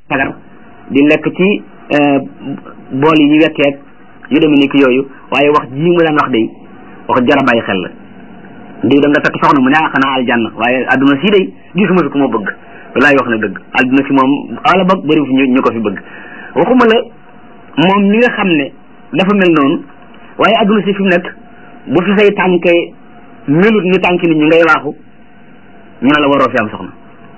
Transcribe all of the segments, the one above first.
sagar di lekk ci bool yi ñu wekkeeg yu demee ni ki yooyu waaye wax jii mu daan wax de wax jara bàyyi xel la diw da nga takk soxna mu ne ah xanaa aljanna waaye adduna si day gisuma fi ku ma bëgg walaay wax na dëgg adduna si moom ala ba bëri fi ñu ko fi bëgg waxuma la moom mi nga xam ne dafa mel noonu waaye adduna si fi mu nekk bu fi say tànke melut ni tànk nit ñi ngay waaxu ñu ne la waroo fi am soxna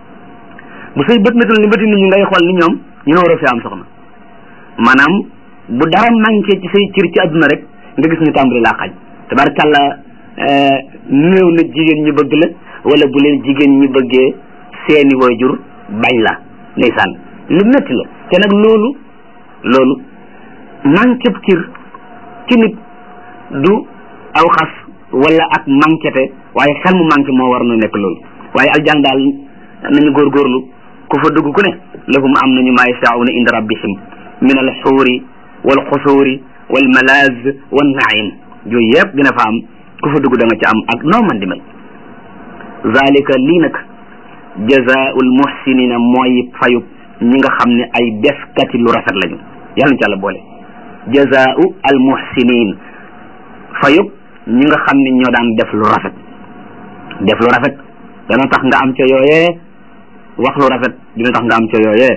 bu say bët metul ni bëti nit ñi ngay xool ni ñoom ñu ne waroo fi am soxna maanaam bu dara manqué ci say cër ci adduna rek nga gis ñu tàmbali laa xañ tabarkàlla néew na jigéen ñi bëgg la wala bu leen jigéen ñi bëggee seeni waajur bañ la ndeysaan lu métti la te nag loolu loolu manqué cër ci nit du aw xas wala ak manquéte waaye xel mu manqué moo war na nekk loolu waaye aljan daal nañu góorgóorlu ku fa dugg ku ne lahum am nañu maa yashaa'una inda rabbihim min al xuuri wal xusuuri wal malaaz wan naim yooyu yëpp dina fa am ku fa dugg da nga ci am ak noo man di mel zalika lii nag jazaa'ul muhsinina mooy fayub ñi nga xam ne ay defkati lu rafet lañu yàlla na ci yàlla boole jazaa'u al muhsinin fayub ñi nga xam ne ñoo daan def lu rafet def lu rafet dana tax nga am ca yooyee wax lu rafet dina tax nga am ca yooyee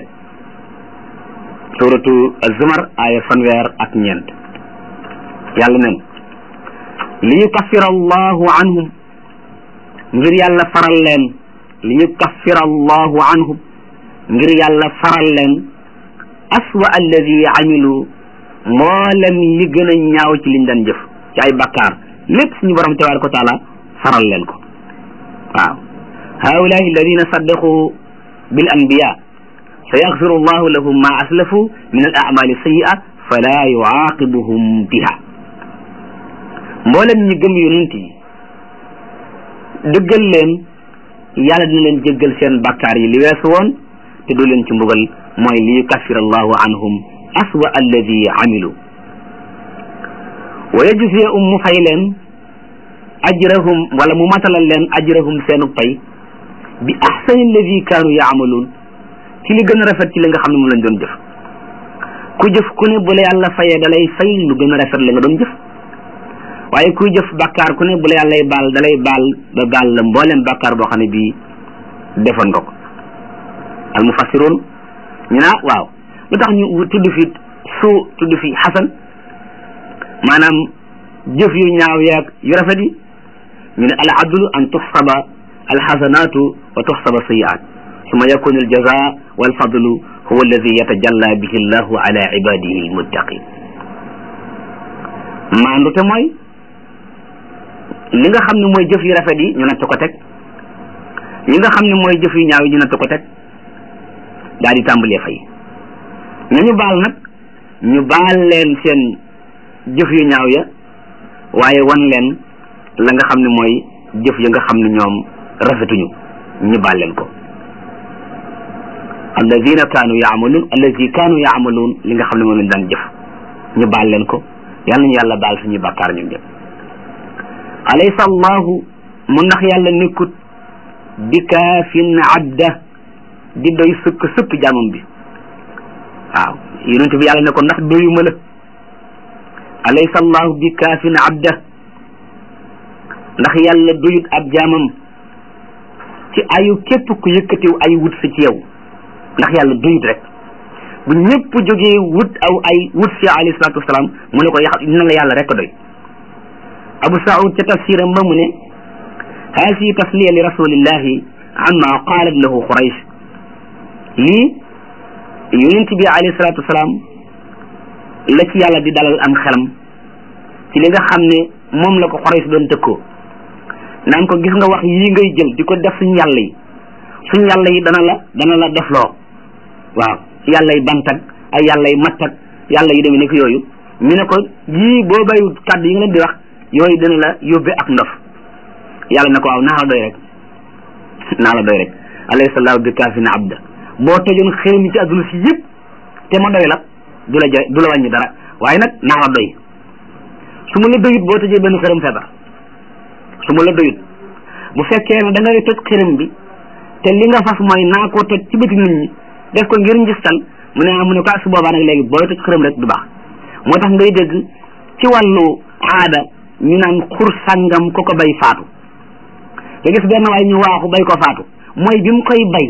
suratu az-zumar aaya fanweer ak ñeent yàlla nen li yukaffira allahu anhum ngir yàlla faral leen li yukaffira allahu anhum ngir yàlla faral leen aswa alladi amilu mboolem li gën a ñaaw ci liñ daan jëf ci ay bakkaar lépp suñu borom tabaraka wa taala faral leen ko waaw haulahi alladina saddaqu bil anbiya sa yaxfiru allahu lahum ma aslafu min al amali sayyi'a fala yuaqibuhum biha mboolem ñi gëm yonent yi dëggal leen yàlla dina leen jéggal seen bakkaar yi li weesu woon te du leen ci mbugal mooy li yukaffir allahu anhum aswa alladi amilu wa yajziyahum mu fay leen ajrahum wala mu matalal leen ajrahum seenu pay bi ahsani alladi kaanu yaamaluun ci li gën a rafet ci li nga xam ne mu lañ doon jëf ku jëf ku ne bu la yàlla fayee da lay fay lu gën a rafet la nga doon jëf waaye kuy jëf bàkkaar ku ne bu la yàllay baal da lay baal ba baal la mboolem bàkkaar boo xam ne bii defoon nga ko al mufassiroon ñu naa waaw lu tax ñu tudd fi suu tudd fi xasan maanaam jëf yu ñaaw yaag yu rafet yi ñu ne al adlu an tuxsaba al xasanaatu wa tuxsaba sayiat summa yakunu al jaza wal fadlu huwa alladi yatajalla bihi llahu ala ibadihi al muttaqin maandu te mooy li nga xam ne mooy jëf yu rafet yi ñu natt ko teg li nga xam ne mooy jëf yu ñaaw yi ñu natt ko teg daal di tàmbalee fay nañu baal nag ñu baal leen seen jëf yu ñaaw ya waaye wan leen la nga xam ne mooy jëf ya nga xam ne ñoom rafetuñu ñu baal leen ko alladina kaanu yaamaluun alladi kaanu yaamaluun li nga xam ne moom lañ daan jëf ñu baal leen ko yal nañu yàlla baal suñuy bàkkaar ñun ñëpp alaysa allahu mu ndax yàlla nekkut bi kaafin abda di doy sëkk sëkk jaamam bi waaw yonent bi yàlla ne ko ndax doyuma la alaysa allahu bi kaafin abda ndax yàlla doyut ab jaamam ci ayu képp ku yëkkatiw ay wut si ci yow ndax yàlla doyut rek bu ñëpp jógee wut aw ay wut si alayhi salaatu wasalaam mu ne ko yax dina la yàlla rek doy abu saud ca tafsiram ba mu ne haasi tasliya li rasulillahi amma qaalat lahu quraysh lii yonent bi alayhi salaatu wasalaam la ci yàlla di dalal am xelam ci li nga xam ne moom la ko quraysh doon tëkkoo naan ko gis nga wax yii ngay jël di ko def suñu yàlla yi suñu yàlla yi dana la dana la defloo waaw yàlla yi bantag ay yàlla yi mattag yàlla yi demee nekk yooyu ñu ne ko yii boo bàyyiwut kàddu yi nga leen di wax yooyu dana la yóbbe ak ndof yàlla ne ko waaw naa la doy rek naa la doy rek alayhi sallahu bi kaafin abda boo tojoon xëy mi ci adduna si yëpp te ma doy la du la ja du la wàññi dara waaye nag naa la doy su ma la doyut boo tojee benn xërëm feebar su ma la doyut bu fekkee ne da ngay toj xërëm bi te li nga fas mooy naa koo toj ci bëti nit ñi def ko ngir njistal mu ne mu ne ko su boobaa nag léegi booy toj xërëm rek du baax moo tax ngay dégg ci wàllu aada ñu naan xur sàngam ko ko bay faatu nga gis benn waay ñu waaxu bay ko faatu mooy bi mu koy bay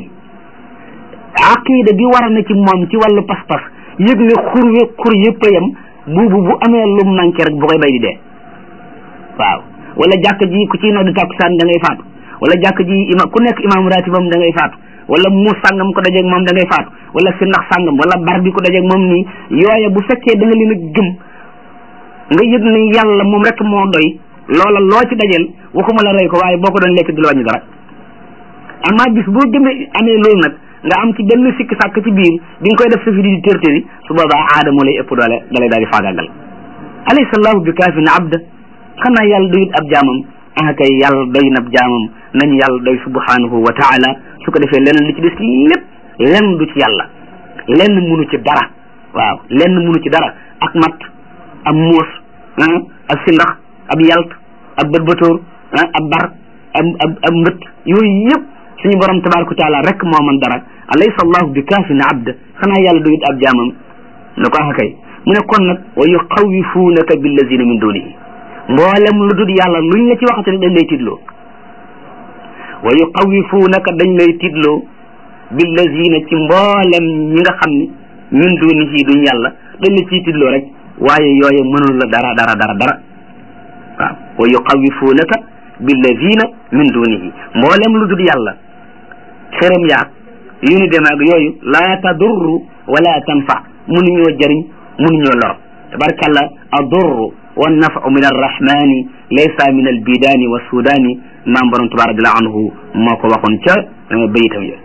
aqida bi war na ci moom ci wàllu pas-pas yëg ne xur wi xur yëpp a yem buubu bu amee lu manqué rek bu koy bay di dee waaw wala jàkk ji ku ci noddu takkusaan da ngay faatu wala jàkk ji ima ku nekk imam ratibam da ngay faatu wala mu sàngam ko dajeeg moom da ngay faatu wala si ndax sàngam wala bar bi ko dajeeg moom nii yooye bu fekkee da nga leen a gëm nga yëg ne yàlla moom rek moo doy loola loo ci dajeel waxuma la rey ko waaye boo ko doon lekk du la wàññi dara amaa bis boo gëmee amee loolu nag nga am ci benn sikk sàkk ci biir bi nga koy def sa fi di tërtëri su boobaa aada moo lay ëpp doole da lay daal di faagaagal alaysa allahu bi kaafin abda xanaa yàlla doyut ab jaamam ah kay yàlla doy na ab jaamam nañu yàlla doy subhanahu wa taala su ko defee leneen li ci des lépp lenn du ci yàlla lenn munu ci dara waaw lenn munu ci dara ak mat ab muus ak sindax ab yalt ab bëtbëtóor ab bar ab ab ab mbët yooyu yëpp suñu borom tabaraka wa taala rek moo man dara alaysa allahu bi kaafin abda xanaa yàlla doyut ab jaamam ne ko ah kay mu ne kon nag wa yuxawifuunaka billazina min dunihi mboolem lu dul yàlla luñ la ci waxate dañ lay tiitloo wa yuxawifuunaka dañ lay tiitloo billazina ci mboolem ñi nga xam ne min dunihi duñ yàlla dañ la ciy tiitloo rek waaye yooye mënul la dara dara dara dara waaw wa yuxawifuunaka billazina min dunihi mboolem lu dul yàlla xërëm yaag yu ni dem ak yooyu laa tadurru wala tanfa mënuñoo jëriñ mënuñoo lor tabarkalla adurru wa nafu min arrahmani laysa min albidani wa sudani maam borom tuba radiallahu anhu moo ko waxoon ca bayitam ya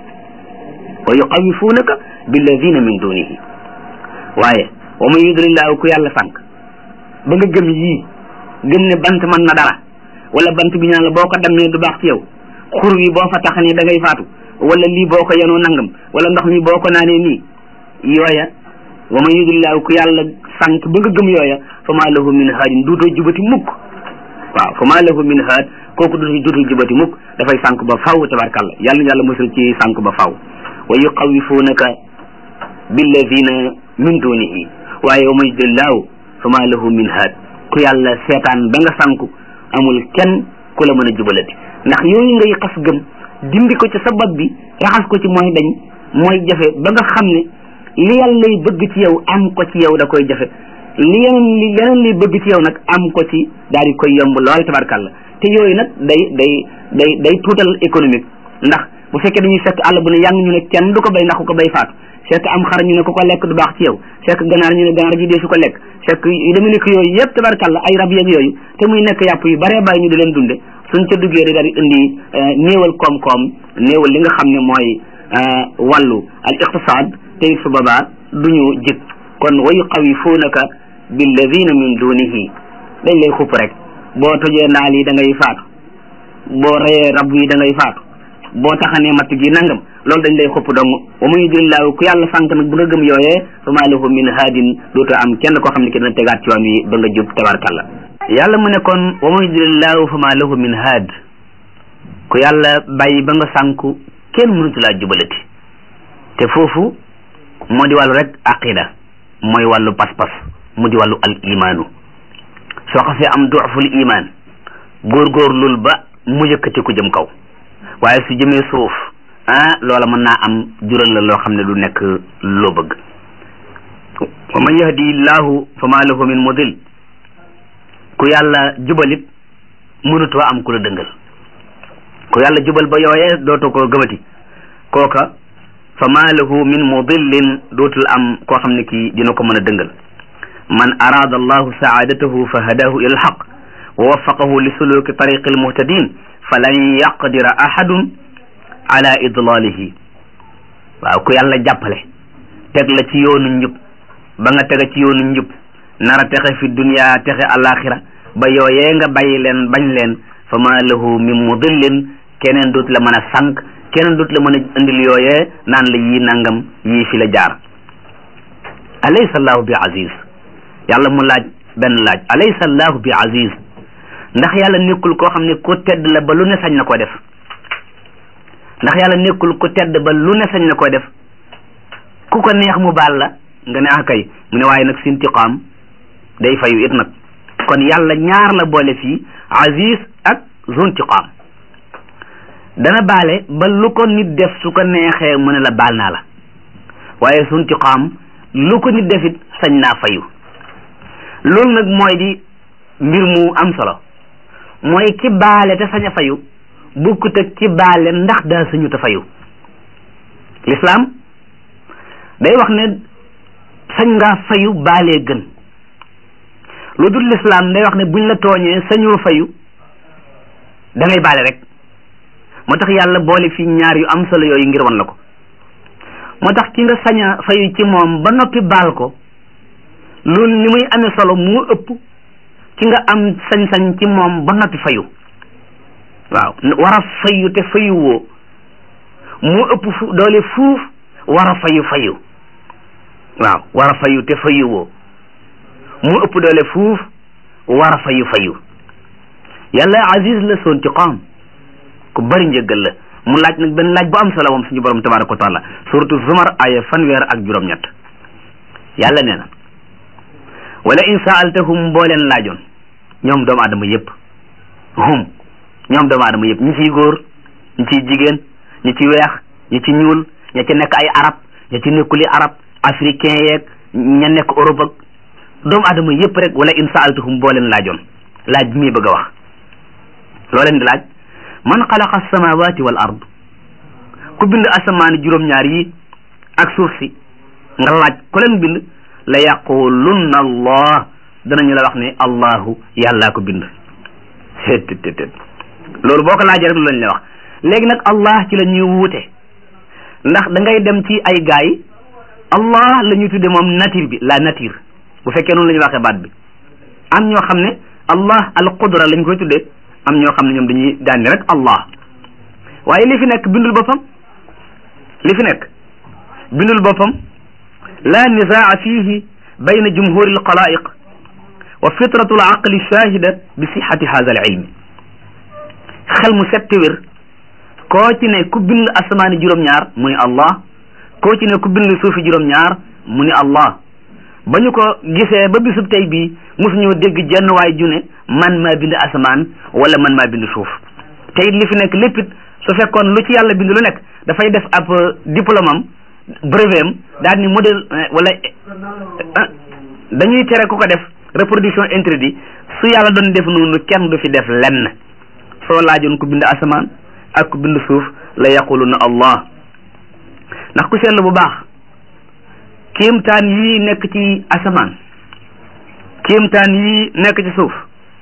wa yuqawifunaka billadina min dunihi waaye wa man yudlillahu ku yàlla sànq ba nga gëm yii gëm ne bant mën na dara wala bant bi ñaan la boo ko dammee du baax ci yow xur wi boo fa taxanee da ngay faatu wala lii boo ko yenoo nangam wala ndox mi boo ko naanee nii yooya wa man yudlillahu ku yàlla sànq ba nga gëm yooya fa maa lahu min haadin duutoo jubati mukk waaw fa maa lahu min haad kooku du duutul jubati mukk dafay sànq ba faw tabarkalla yàlla yàlla mosul ci sànq ba faw wa yuqawifunaka billadina min dunihi waaye wa man yudlillahu fa maa lahu min haad ku yàlla seetaan ba nga sànku amul kenn ku la mën a jubalati ndax yooyu ngay xas gëm dindi ko ci sa bopp bi raxas ko ci mooy dañ mooy jafe ba nga xam ne li yàlla lay bëgg ci yow am ko ci yow da koy jafe li yeneen li yeneen lay bëgg ci yow nag am ko ci daal di koy yomb lool tabarkàlla te yooyu nag day day day day tuutal économique ndax bu fekkee dañuy fekk àll bu ne yang ñu ne kenn du ko bay ndax ku ko bay faatu fekk am xar ñu ne ku ko lekk du baax ci yow fekk ganaar ñu ne ganaar ji dee su ko lekk fekk yu demee nekk yooyu yëpp tabarkàlla ay rab yeeg yooyu te muy nekk yàpp yu baree bàyyi ñu di leen dunde suñ ca duggee rek daal di indi néewal koom-koom néewal li nga xam ne mooy wàllu al iqtisaad te su boobaa duñu jëg kon wa yuqawifunaka billadina min dunihi dañ lay xupp rek boo tojee ndaal yi da ngay faatu boo reyee rab yi da ngay faatu boo taxanee matt gi nangam loolu dañ lay xupp dong wa man yudlillahu ku yàlla sànq nag bu nga gëm yooyee fa maa lahu min haadin dootoo am kenn koo xam ne ki dina tegaat ci yoon wi ba nga jub tabarkalla yàlla mu ne kon wa man yudlillahu fa maa lahu min haad ku yàlla bàyyi ba nga sànku kenn mënutu laa jubalati te foofu moo di wàllu rek aqida mooy wàllu pas-pas mu di wàllu al imaanu soo xasee am duuful imaan góorgóorlul ba mu yëkkati ku jëm kaw waaye su jëmee suuf ah loola mën naa am jural la loo xam ne du nekk loo bëgg wa man yahdi llahu fa ma lahu min mudil ku yàlla jubalit mënutoo am ku la dëngal ku yàlla jubal ba yooyee dootoo ko gëmati kooka fa ma lahu min mudillin dootul am koo xam ne kii dina ko mën a dëngal man araada allahu saadatahu fa hadahu ila alxaq wa waffaqahu li suluki tariqi almuhtadin falan yaqdira ahadun ala idlalihi waaw ku yàlla jàppale teg la ci yoonu njub ba nga tega ci yoonu njub nara texe fi dunia texe alaxira ba yooyee nga bàyyi leen bañ leen fa ma lahu min mudillin keneen dootu la mën a sànq keneen dootu la mën a indil yooyee naan la yii nangam yii fi la jaar alaysa allahu bi aziz yàlla mu laaj benn laaj alaysa allahu bi aziz ndax yàlla nekkul koo xam ne ku tedd la ba lu ne sañ na koo def ndax yàlla nekkul ku tedd ba lu ne sañ na koo def ku ko neex mu baal la nga ne ah kay mu ne waaye nag sintiqaam day fayu it nag kon yàlla ñaar la boole fii aziz ak zuntiqaam dana baale ba lu ko nit def su ko neexee mu ne la baal naa la waaye zuntiqaam lu ko nit defit sañ naa fayu loolu nag mooy di mbir mu am solo mooy ki baale te sañ a fayu bukkut ak ki baale ndax daa sañu te fayu l'islam day wax ne sañ ngaa fayu baalee gën lu dul l'islam day wax ne buñ la tooñee sañoo fayu da ngay baale rek moo tax yàlla boole fii ñaar yu am solo yooyu ngir wan la ko moo tax ki nga sañ a fayu ci moom ba noppi baal ko loolu li muy amee solo moo ëpp ki nga am sañ-sañ ci moom ba noppi fayu waaw war a fayu te fayu woo moo ëpp fu doole fuuf war a fayu fayu waaw war a fayu te fayu woo moo ëpp doole fuuf war a fayu fayu yàlla aziz la soon ci qaam ku bari njëggal la mu laaj nag benn laaj bu am solo moom suñu borom tabaraka wa taala suratu zumar aya fanweer ak juróom-ñett yàlla nee na wala in saaltahum boo leen laajoon ñoom doomu aadama yëpp hum ñoom doomu aadama yëpp ñi ciy góor ñi ciy jigéen ñi ci weex ñi ci ñuul ña ci nekk ay arab ña ci nekkuli arab africain yeeg ña nekk Europe ak doomu aadama yëpp rek wala in saaltahum boo leen laajoon laaj bi muy bëgg a wax loo leen di laaj man xalaqa samawati wal ard ku bind asamaani juróom-ñaar yi ak suuf si nga laaj ku leen bind la yaqulunna allah danañu la wax ne allahu yàllaa ko bind tt loolu boo ko laajee rek lu lañ la wax léegi nag allah ci la ñuy wuute ndax da ngay dem ci ay gaay allah la ñuy tudde moom nature bi la nature bu fekkee noonu la ñuy waxee baat bi am ñoo xam ne allah al qudra lañ koy tuddee am ñoo xam ne ñoom dañuy daanni rek allah waaye li fi nekk bindul boppam li fi nekk bindul boppam la nizaa fihi bayna jumhuri alxalaiq wa fitratu alaqli shahida bi sixati hada alilmi xel mu setti wér koo ci ne ku bind asamaani juróom-ñaar mu ni allah koo ci ne ku bind suufi juróom-ñaar mu ni allah ba ñu ko gisee ba bisub tey bii mosuñoo dégg jenn waay ju ne man maa bind asamaan wala man maa bind suuf te it li fi nekk lépp it su fekkoon lu ci yàlla bind lu nekk dafay def ab diplôme am brevet am daal ni modèle wala dañuy tere ku ko def reproduction interdit su yàlla doon def noonu kenn du fi def lenn soo laajoon ku bind asamaan ak ku bind suuf la yaquluna allah ndax ku seetlu bu baax kéemtaan yii nekk ci asamaan kéemtaan yii nekk ci suuf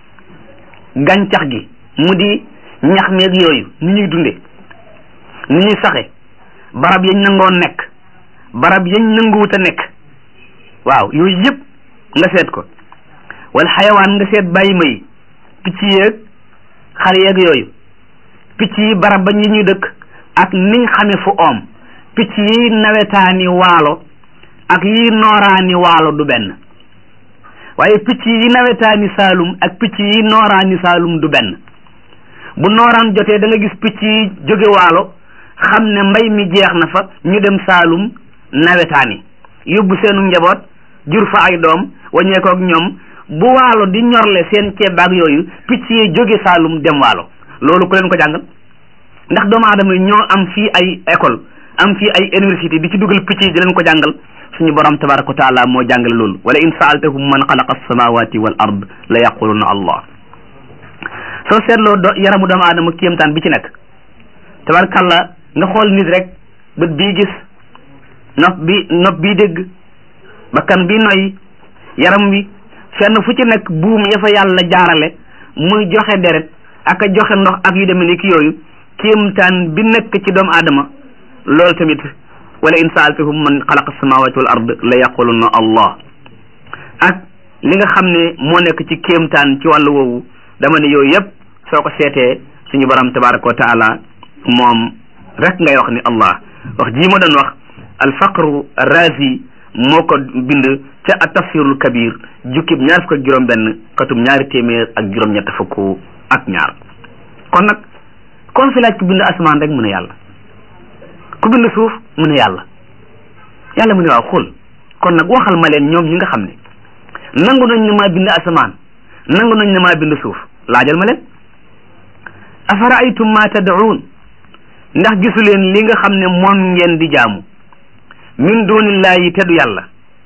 gàncax gi mu di ñax meeg yooyu ni ñuy dunde ni ñuy saxe barab yañ nangoo nekk barab yañ nanguwut a nekk waaw yooyu yëpp nga seet ko wala xayawaan nga seet bàyyi ma yi picc yeeg xar yeeg yooyu picc yi barab ba ñi ñuy dëkk ak niñ xame fu oom picc yi nawetaani waalo ak yi nooraani waalo du benn waaye picc yi nawetaani saalum ak picc yi nooraani saalum du benn bu nooraan jotee da nga gis picc yi jóge waalo xam ne mbay mi jeex na fa ñu dem saalum nawetaani yóbbu seenu njaboot jur fa ay doom waññeekoo ak ñoom bu waalo di ñorle seen ceeb ak yooyu picc yi jóge saalum dem waalo loolu ku leen ko jàngal ndax doomu aadama yi ñoo am fii ay école am fii ay université di ci dugal picc yi di leen ko jàngal suñu borom tabaraka wa taala moo jàngale loolu wala in saaltahum man xalaqa alsamawati wal ard la yaquluna allah soo seetloo do yaramu doomu aadama kéemtaan bi ci nekk tabarakàllah nga xool nit rek bët bii gis nopp bi nopp bii dégg bakkan bi noy yaram wi fenn fu ci nekk buum ya fa yàlla jaarale muy joxe deret ak a joxe ndox ak yu demee ni ki yooyu kéemtaan bi nekk ci doomu aadama loolu tamit wala in saaltahum man xalaqa samawati wal ard la yaquluna allah ak li nga xam ne moo nekk ci kéemtaan ci wàllu woowu dama ne yooyu yëpp soo ko seetee suñu borom tabaraka wa taala moom rek ngay wax ni allah wax jii ma doon wax alfaqru razi moo ko bind ca at tafsirul kabir jukkib ñaar fukk ak juróom benn katum ñaari téeméer ak juróom ñett fukk ak ñaar kon nag kon fi laaj ku bind asamaan rek mu ne yàlla ku bind suuf mu ne yàlla yàlla mu ne waaw xul kon nag waxal ma leen ñoom ñi nga xam ne nangu nañ ne maa bind asamaan nangu nañ ne maa bind suuf laajal ma leen afaraaytum ma tad'uun ndax gisu leen li nga xam ne moom ngeen di jaamu min dunillahi te du yàlla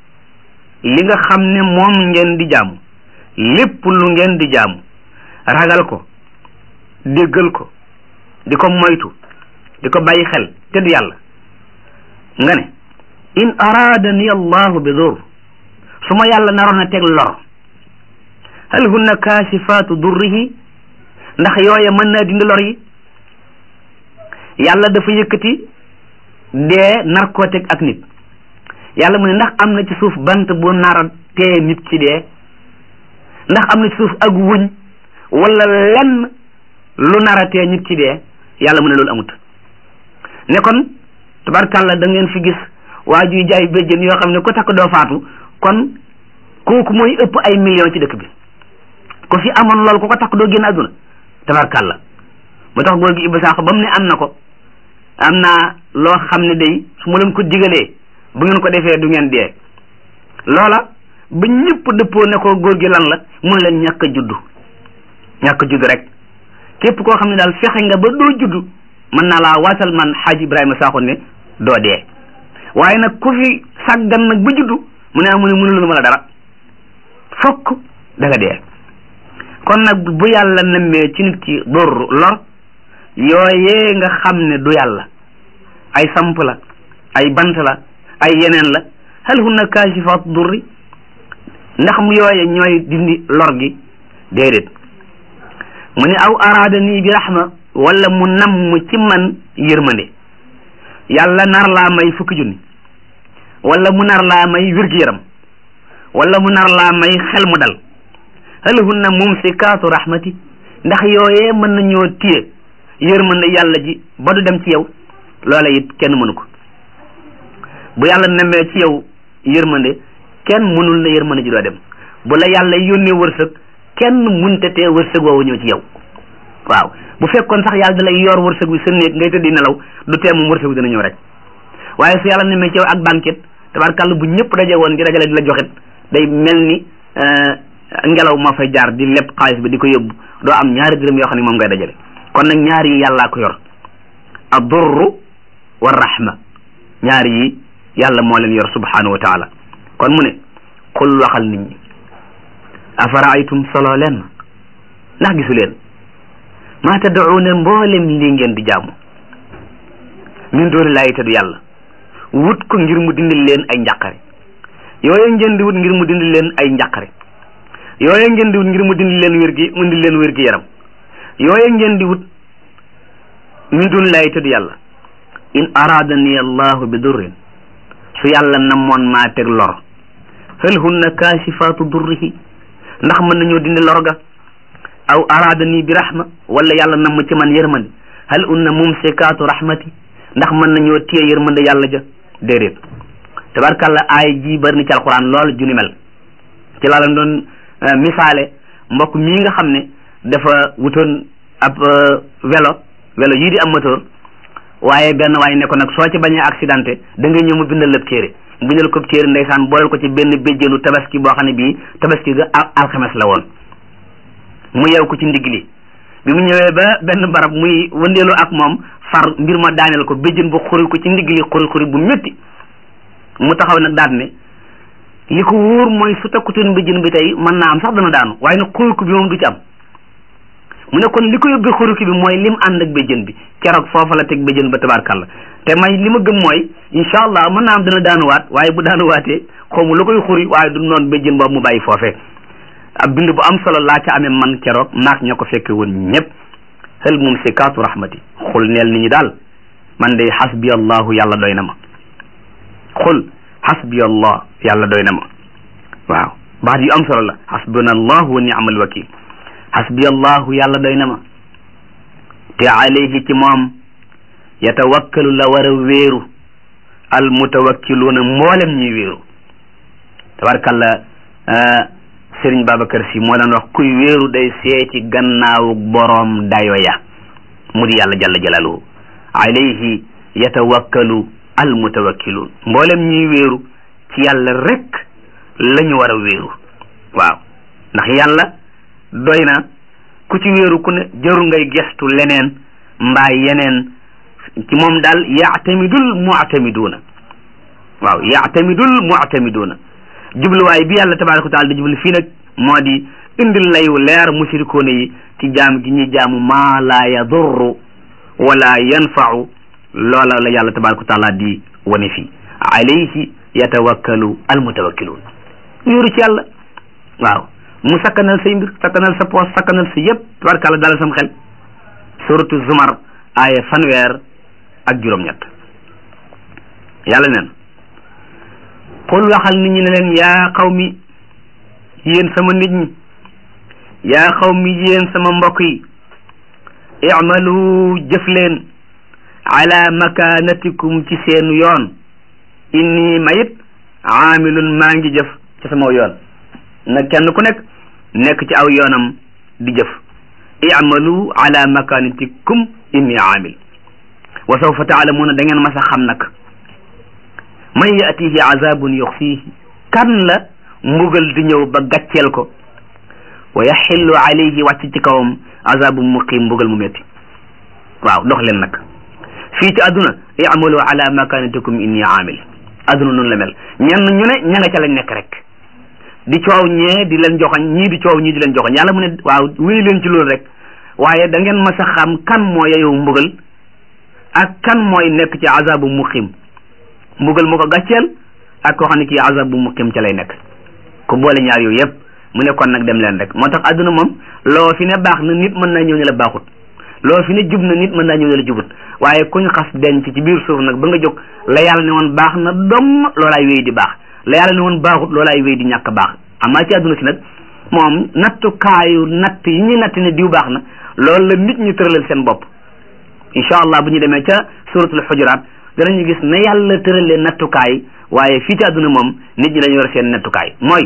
li nga xam ne moom ngeen di jaamu lépp lu ngeen di jaamu ragal ko déggal ko di ko moytu di ko bàyyi xel te du yàlla nga ne in araadani allahu bi dur su ma yàlla naroon a teg lor hal hunna kaasifaatu durrihi ndax yooya mën naa dindi lor yi yàlla dafa yëkkati dee nar koo teg ak nit yàlla mu ne ndax am na ci suuf bant bu nar a tee nit ci dee ndax am na ci suuf ak wuñ wala lenn lu nar a tee nit ci dee yàlla mu ne loolu amut ne kon tabarkàlla da ngeen fi gis waa juy jaay béjjën yoo xam ne ko takk doo faatu kon kooku mooy ëpp ay millions ci dëkk bi ko fi amoon loolu ku ko takk doo génn àdduna tabarkàlla moo tax góor gi Ibba Sakho ba mu ne am na ko am naa loo xam ne day su ma leen ko digalee bu ngeen ko defee du ngeen dee loola ba ñëpp dëppoo ne ko góor gi lan la mun leen ñàkk a juddu ñàkk a juddu rek képp koo xam ne daal fexe nga ba doo juddu mën naa laa waatal man xaaji Ibrahima Sakho ne doo dee waaye nag ku fi sàggan nag ba juddu mu ne amu ne mënulu ma la dara fokk da nga dee kon nag bu yàlla nemmee ci nit ki dor lor yooyee nga xam ne du yàlla ay samp la ay bant la ay yeneen la hal hunna kaashifaat durri ndax mu yooye ñooy dindi lor gi déedéet mu ne aw araada nii bi rahma wala mu namm ci man yërmande yàlla nar laa may fukki junni wala mu nar laa may wér-gu-yaram wala mu nar laa may xel mu dal hal hunna mumsikaatu rahmati ndax yooyee mën nañoo téye yërmande yàlla ji ba du dem ci yow loola it kenn mënu ko bu yàlla nemmee ci yow yërmande kenn mënul na yërmande ji doo dem bu la yàlla yónnee wërsëg kenn munte tee wërsëg woowu ñëw ci yow waaw bu fekkoon sax yàlla da lay yor wërsëg wi sa néeg ngay tëddi nelaw du tee moom wërsëg wi dina ñëw rek waaye su yàlla nemmee ci yow ak banquet tabarkàlla bu ñëpp daje woon di dajale di la joxit day mel ni ngelaw ma fay jaar di lépp xaalis bi di ko yóbbu doo am ñaari dërëm yoo xam ne moom ngay dajale kon nag ñaar yi yàllaa ko yor ad-durru wa rahma ñaar yi yàlla moo leen yor subhanahu wa taala kon mu ne xul waxal nit ñi afaraaytum solo leen ndax gisu leen maa tad'uuna mboolem lii ngeen di jaamu min dooni laayi te du yàlla wut ko ngir mu dindil leen ay njàqare yooyu ngeen di wut ngir mu dindil leen ay njàqare yooyu ngeen di wut ngir mu dindil leen wér gi mu dindil leen wér gi yaram yooyu ngeen di wut min dooni laayi te du yàlla in araadani allahu bi durrin su yàlla namoon maa teg lor hal hunna kaasifaatu durrihi ndax mën nañoo dindi lor ga aw araadani bi rahma wala yàlla namm ci man yërmande hal hunna mumsikaatu rahmati ndax mën nañoo téye yërmande yàlla ja déedéet tabarkàlla aay ji bari na ci alquran lool ju ni mel ci laa leen doon misaale mbokk mii nga xam ne dafa wutoon ab vélo vélo yii di am moteur waaye benn waaye ne ko nag soo ci bañee accidenté da nga ñëw mu bindal lépp téere bindal ko téere ndeysaan booleel ko ci benn béjjéenu tabaski boo xam ne bii tabaski ga alxames la woon mu yeew ko ci ndigg li bi mu ñëwee ba benn barab muy wëndeelu ak moom far mbir ma daaneel ko béjjén bu xuri ko ci ndigg li xuri xuri bu métti mu taxaw nag daat ne li ko wóor mooy su takkutoon béjjén bi tey mën naa am sax dana daanu waaye nag xuri ko bi moom du ci am mu ne kon li ko yóbbee xuruki bi mooy lim ànd ak béjjën bi keroog foofa la teg béjjën ba tabarkalla te may li ma gëm mooy incha allah mën naa am dana daanuwaat waaye bu daanuwaatee xawma lu koy xuri waaye du noonu béjjën boobu mu bàyyi foofee ab bind bu am solo laa ca amee man keroog naak ña ko fekke woon ñëpp hal mumsikaatu rahmati xul neel nit ñi daal man de xasbi allahu yàlla doy na ma xul xasbi allah yàlla doy na ma waaw baat yu am solo la xasbuna allahu wa ni'mal wakil xasbi allahu yàlla doy na ma te alayhi ci moom yatawakkalu la war a wéeru al mutawakkiluuna mboolem ñuy wéeru tabarkalla Serigne Babacar Sy moo leen wax kuy wéeru day seeti gannaawu boroom dayo ya mu di yàlla jalla jalaaluhu alayhi yatawakkalu al mutawakkiluun mboolem ñuy wéeru ci yàlla rek la ñu war a wéeru waaw ndax yàlla doy na ku ci wéeru ku ne jarul ngay gestu leneen mbaa yeneen ci moom daal yaatamidul muatamiduuna waaw yaatamidul muatamiduuna jubluwaay bi yàlla tabaraka wa taala di jublu fii nag moo di indil layu leer mushrikoona yi ci jaam gi ñuy jaamu maa laa yadurru wala yanfau loola la yàlla tabaraka wa taala di wane fii alayhi yatawakkalu almutawakkiluun wéeru ci yàlla waaw mu sakkanal say mbir sakkanal sa poos sakkanal sa yëpp tabarakàlla dalal sam xel suratu zumar aaya fanweer ak juróom-ñett yàlla neen qul waxal nit ñi ne leen yaa qawmi yéen sama nit ñi yaa qawmi yéen sama mbokk yi i'malu jëf leen ala makanatikum ci seenu yoon inni mayit aamilun maa ngi jëf ci sama yoon na kenn ku nekk nekk ci aw yoonam di jëf i'malu ala makanatikum inni aamil wa sawfa taalamuuna da ngeen mas a xam nag man yatihi azabun yuxfihi kan la mbugal di ñëw ba gàcceel ko wa yaxillu alayhi wàcc ci kawam azabun muqim mbugal mu métti waaw dox leen nag fii ci àdduna i'malu ala makanatikum inni aamil àdduna noonu la mel ñenn ñu ne ña nga ca lañ nekk rek di coow ñee di leen joxoñ ñii di coow ñii di leen joxoñ yàlla mu ne waaw wéy leen ci loolu rek waaye da ngeen mas a xam kan moo yeyoo mbugal ak kan mooy nekk ci azabu muqim mbugal mu ko gàcceel ak koo xam ne kii azabu muqim ca lay nekk ku boole ñaar yooyu yëpp mu ne kon nag dem leen rek moo tax àdduna moom loo fi ne baax na nit mën naa ñëw ne la baaxut loo fi ne jub na nit mën naa ñëw ne la jubut waaye kuñ xas denc ci biir suuf nag ba nga jóg la yàlla ne woon baax na dom loolaay wéy di baax la yàlla ne woon baaxut loolaay wéy di ñàkk baax amaa ci àdduna si nag moom nattukaayu natt yi ñuy natt ne diw baax na loolu la nit ñi tëralal seen bopp incha allah bu ñu demee ca suratul xujuraat danañu gis ne yàlla tëralee nattukaay waaye fii ci àdduna moom nit ñi dañu war seen nattukaay mooy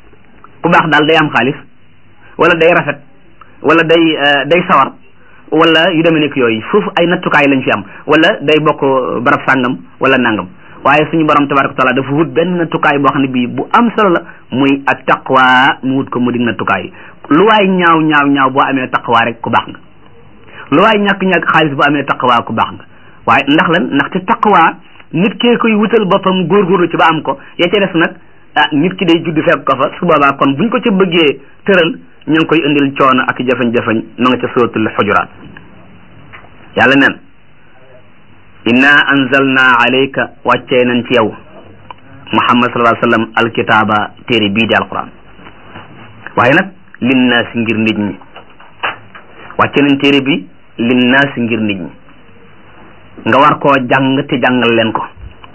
ku baax daal day am xaalis wala day rafet wala day day sawar wala yu demee nekk yooyu foofu ay nattukaay lañ fi am wala day bokk barab sàngam wala nangam waaye suñu borom tabaraka taala dafa wut benn nattukaay boo xam ne bii bu am solo la muy ak taqwa mu wut ko mu dig nattukaay lu waay ñaaw ñaaw ñaaw boo amee taqwa rek ku baax nga lu waay ñàkk-ñàkk xaalis boo amee taqwa ku baax nga waaye ndax lan ndaxte taqwa nit kee koy wutal boppam góorgóorlu ci ba am ko ya ca des nag ah nit ki day judd fekk ko fa su boobaa kon buñ ko ca bëggee tëral ñu ngi koy indil coono ak jafañ-jafañ ma nga ca suratul xujuraat yàlla neen inna anzalna alayka wàccee nañ ci yow muhammad sallallahu alayhi wa sallam alkitaaba téere bii di alquran waaye nag linnaasi ngir nit ñi wàcce nañ téere bi linnaasi ngir nit ñi nga war koo jàng te jàngal leen ko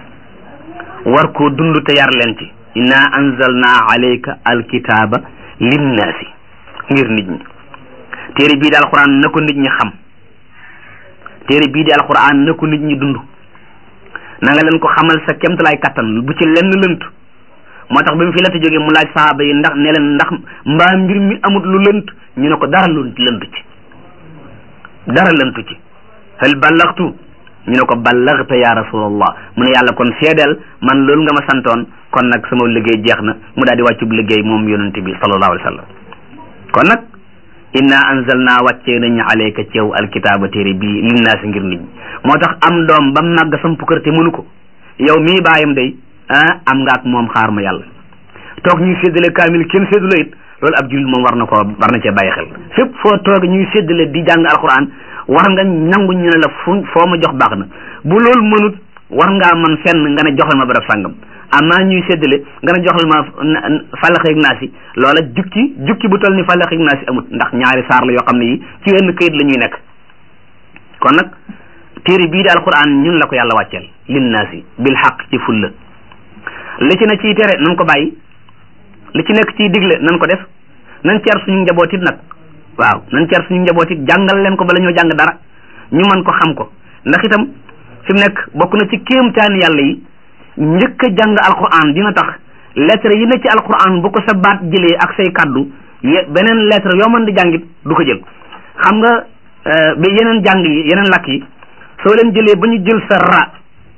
war koo dund te yar leen ci inna anzalna alayka alkitaaba linnaasi ngir nit ñi téere bii di alquran na ko nit ñi xam téere bii di alquran na ko nit ñi dund na nga leen ko xamal sa kemtalaay kattan bu ci lenn lënt moo tax ba mu fi la jógee mu laaj sahaaba yi ndax ne leen ndax mbaa mbir mi amut lu lënt ñu ne ko dara lu lëntu ci dara lëntu ci hal ballaxtu ñu ne ko ballaxta ya rasulallah mu ne yàlla kon seedeel man loolu nga ma santoon kon nag sama liggéey jeex na mu daal di wàccub liggéey moom yonente bi sallallahu alayhi wa sallam kon nag inna anzalna wàccee nañu alayka ci yow alkitaaba téere bii linnaasi ngir nit ñi moo tax am doom ba màgg sam pukkër te mënu ko yow mii bàyyam day ah am nga ak moom xaar ma yàlla toog ñuy séddale kaamil kenn séddale it loolu ab jullit moom war na ko war na cee bàyyi xel fépp foo toog ñuy séddale di jàng alquran war nga nangu ñu ne la fu foo ma jox baax na bu loolu mënut war ngaa man fenn nga ne joxal ma barab sàngam amaa ñuy séddale nga ne joxal ma fàllaxeeg naas yi loola jukki jukki bu toll ni fàllaxeeg naas yi amut ndax ñaari saar la yoo xam ne yi ci wenn këyit la ñuy nekk kon nag téere bii di alquran ñun la ko yàlla wàcceel linnaasi bil xaq ci fulla li ci ne ciy tere nan ko bàyyi li ci nekk ciy digle nan ko def nan ceer suñu njabootit nag waaw nan ceer suñu njabootit jàngal leen ko bala ñoo jàng dara ñu mën ko xam ko ndax itam fi mu nekk bokk na ci kéemtaani yàlla yi njëkk a jàng alquran dina tax lettre yi ne ci alquran bu ko sa baat jëlee ak say kaddu beneen lettre yoo mën di jàngit du ko jël xam nga ba yeneen jàng yi yeneen lakk yi soo leen jëlee ba ñu jël sa ra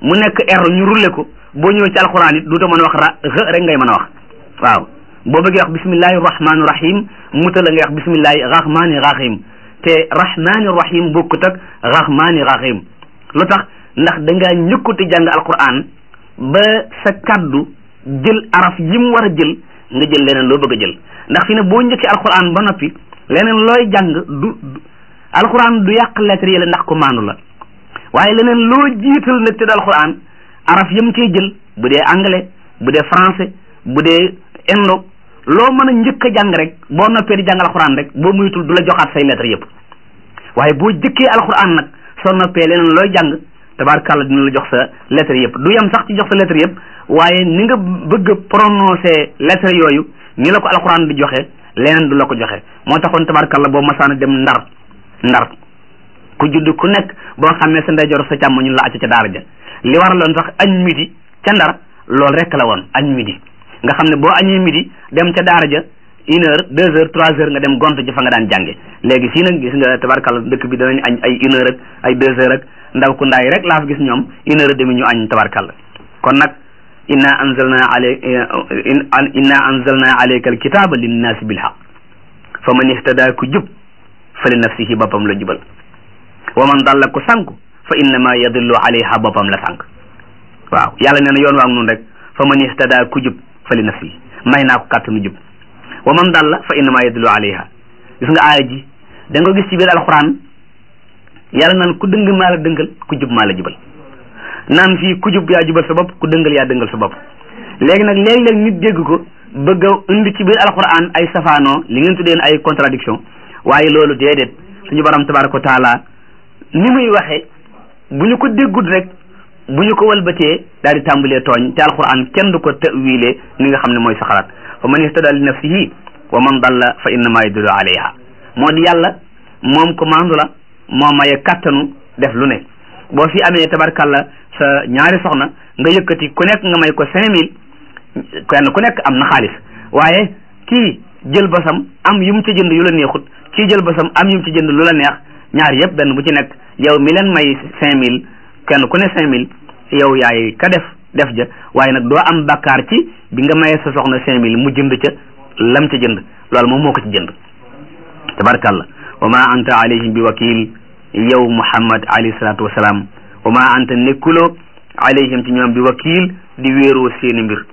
mu nekk r ñu rulle ko boo ñëwee ci alquran it duuta mën a wax ra x rek ngay mën a wax waaw boo bëggee wax bismillahi rahmaani rahim muta la ngay wax bismillahi rahmaani rahim te rahmaani rahim bokkut ak rahmaani rahim lu tax ndax dangaa ñëkkuti jàng alquran ba sa kaddu jël araf yi mu war a jël nga jël leneen loo bëgg a jël ndax fi ne boo njëkkee alquran ba noppi leneen looy jàng du alquran du yàq lettre yi la ndax ko maandu la waaye leneen loo jiital nag te du alquran araf yam cee jël bu dee anglais bu dee français bu dee indo loo mën a njëkk a jàng rek boo noppee di jàng alquran rek boo muytul du la joxaat say lettre yëpp waaye boo jëkkee alquran nag soo noppee leneen looy jàng tabaarkàlla dina la jox sa lettre yëpp du yem sax ci jox sa lettre yëpp waaye ni nga bëgg a prononcer lettre yooyu ni la ko alquran di joxe leneen du la ko joxe moo taxoon tabaarkàlla boo masaana dem ndar ndar ku judd ku nekk boo xam ne sa ndeyjoor sa càmm ñu la acc ca daara ja li waraloon sax añ midi ca ndar loolu rek la woon añ midi nga xam ne boo añee midi dem ca daara ja une heure deux heures trois heures nga dem gont ci fa nga daan jànge léegi fii nag gis nga tabarkalla dëkk bi danañ añ ay une heure ak ay deux heures ak ndaw ku ndaay rek laa fi gis ñoom une heure demi ñu añ tabarkalla kon nag inna anzalna alay inna anzalna alayka alkitaba linnaasi bilhaq fa man ihtada ku jub fa li nafsihi boppam la jubal wa man dalla ku sànku fa innama yadillu alayha boppam la sànk waaw yàlla nee na yoon waa nun rek fa man ihtada ku jub fa li nafsihi may naa ko kàttanu jub wa man dalla fa innama yadillu alayha gis nga aaya ji da nga gis ci biir alquran yàlla naan ku dëng maa la dëngal ku jub maa la jubal naan fii ku jub yaa jubal sa bopp ku dëngal yaa dëngal sa bopp léegi nag léeg-léeg nit dégg ko bëgg a indi ci biir alquran ay safaanoo li ngeen tuddeen ay contradiction waaye loolu déedéet suñu borom tabaraka wa taala ni muy waxee bu ñu ko déggut rek bu ñu ko walbatee daal di tàmbalee tooñ te alquran kenn du ko tawilee ni nga xam ne mooy sa xalaat fa man ihtada li nafsihi wa man dalla fa innama yadullu alayha moo di yàlla moom ko maandu la moo maye kattanu def lu ne boo fi amee tabarkalla sa ñaari soxna nga yëkkati ku nekk nga may ko cinq mille kenn ku nekk am na xaalis waaye kii jël basam am yu mu ci jënd yu la neexut kii jël basam am yu mu ci jënd lu la neex ñaar yëpp benn bu ci nekk yow mi leen may cinq mille kenn ku ne cinq mille yow yaay ka def def ja waaye nag doo am bakkaar ci bi nga mayee sa soxna cinq mille mu jënd ca lam ca jënd loolu moom moo ko ci jënd tabarkalla wa ma anta alayhim bi wakil yow muhammad alayhi salatu wasalaam wa ma anta nekkuloo alayhim ci ñoom bi wakil di wéeroo seeni mbir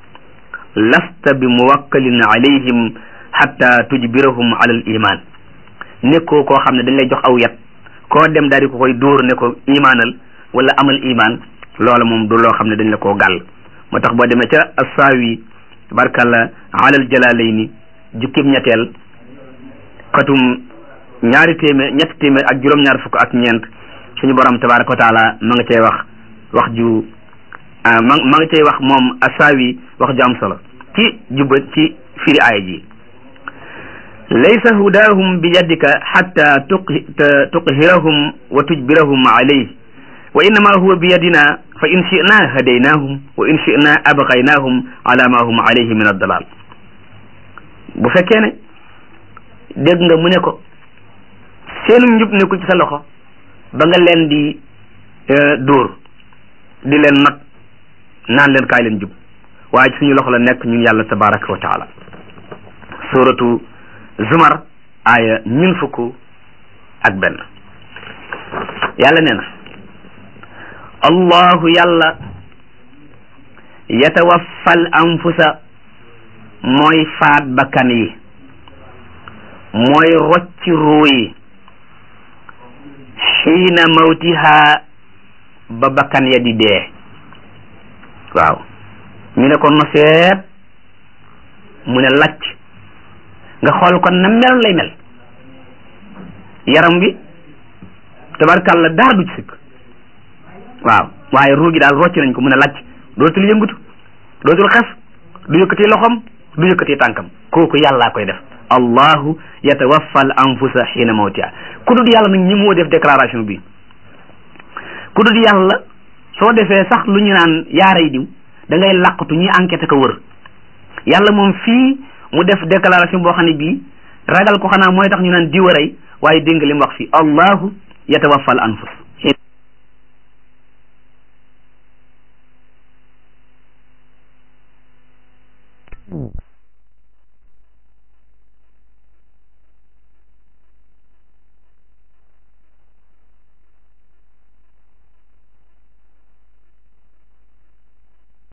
lasta bi muwakkalin alayhim hatta tujbirahum ala al iman nekkoo koo xam ne dañ lay jox aw yat koo dem daal di ko koy dóor ne ko imaanal wala amal iman loola moom du loo xam ne dañ la koo gàll moo tax boo demee ca assaawi tabarkalla alal jalaalayni jukkib ñetteel xatum ñaari téeméer ñetti téeméer ak juróom-ñaar fukk ak ñeent suñu borom tabaraka wa taala ma nga cay wax wax ju ma ma nga cay wax moom assaawi wax ju am solo ci jubba ci firi aaya ji laysa hudaahum bi yaddika xatta tuqhirahum wa tujbirahum alayh wa innama huwa bi yadina fa in shina hadaynahum wa in shina abqaynahum ala ma hum alayhi min addalal bu fekkee ne dégg nga mu ne ko seenu njub ne ko ci sa loxo ba nga leen di dóor di leen not naan leen kaay leen jub waaye suñu loxo la nekk ñun yàlla tabaraka wa taala suratu zumar aaya ñun fukk ak benn yàlla nee na allahu yàlla yatawaffal anfusa mooy faat bakkan yi mooy rocci ruu yi xiina mawtiha ba bakkan ya di dee waaw ñu ne ko noseet mu ne lacc nga xool kon na mel lay mel yaram bi tabarkàlla dara du ci sikk waaw waaye ruu gi daal rocc nañ ko mu ne lacc dootul yëngutu dootul xef du yëkkati loxom du yëkkati tànkam kooku yàllaa koy def allahu yatawaffa al anfusa xiina mawtiha ku dul yàlla nag ñi moo def déclaration bi ku dul yàlla soo defee sax lu ñu naan yaaray diw da ngay làqatu ñuy enquête ko wër yàlla moom fii mu def déclaration boo xam ne bii ragal ko xanaa mooy tax ñu naan diw a rey waaye dégg nga li mu wax fii allahu yatawaffa al anfus